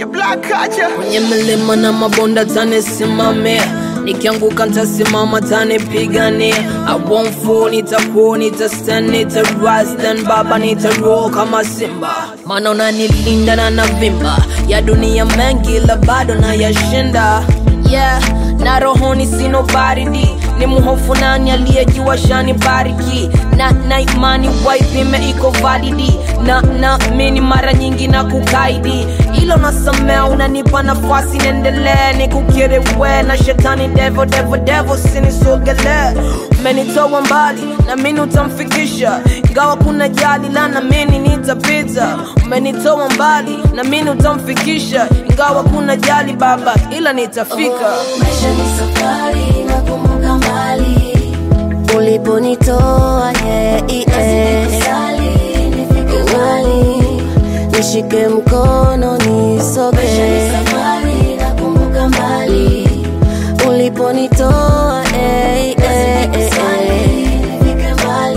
black culture. kwenye milima na mabonda tanisimamia nikianguka ntasimama tanipigania I won't fall nitakuwa nitastand nitarise then baba nitaroll kama simba maana unanilinda na navimba ya dunia mengi la bado na yashinda yeah na rohoni sino baridi ni mhofu nani aliyejua shani bariki na na imani waipime iko validi na na mini mara nyingi na kukaidi ilo nasamea unanipa nafasi niendelee nikukiriwe na shetani devo devo devo sinisogele umenitoa mbali na mini utamfikisha ingawa kuna jali la na mini nitapita umenitoa mbali na mini utamfikisha ingawa kuna jali baba ila nitafika maisha ni safari nakumbuka mbali uliponitoa yeah, yeah. kusali nifike mbali nishike mkono nisoge safari nakumbuka mbali uliponitoa eh, eh, eh, eh.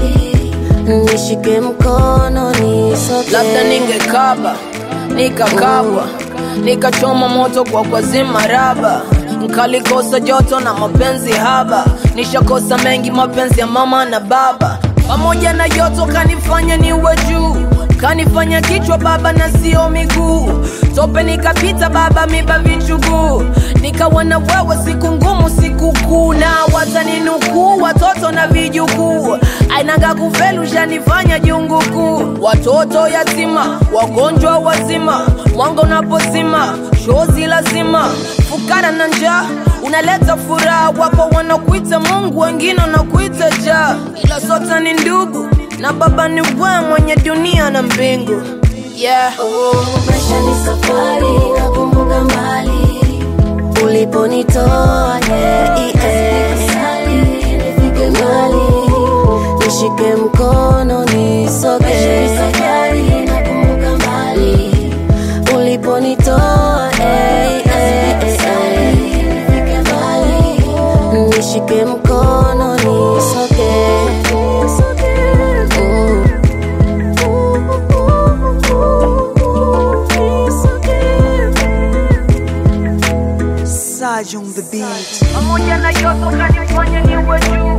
nishike mkono nisoge labda ningekaba nikakabwa nikachoma moto kwa kwazima raba nkalikosa joto na mapenzi haba nishakosa mengi mapenzi ya mama na baba pamoja na yoto kanifanya niwe juu kanifanya kichwa baba na sio miguu tope nikapita baba miba vichuguu nikawa na wewe siku ngumu siku kuu na wataninukuu watoto na vijukuu ainaga kufelu shanifanya jungu kuu watoto yatima wagonjwa wazima mwanga unapozima shozi lazima fukara na njaa unaleta furaha wapo wanakuita mungu wengine wanakuita jaa ila sote ni ndugu na baba ni we mwenye dunia na mbingu yeah. maisha ni safari nakumbuka mbali uliponitoa yeah, yeah. nifike mbali nishike mkono nisoge nakumbuka mbali uliponitoa eh, eh, eh, eh. nifike mbali nishike mkono nisoge Mm. Saj on the beat. pamoja na yote kanifanya niwe juu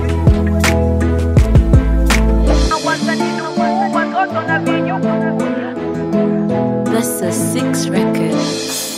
Na wataninukuu watoto na vijukuu That's a six record.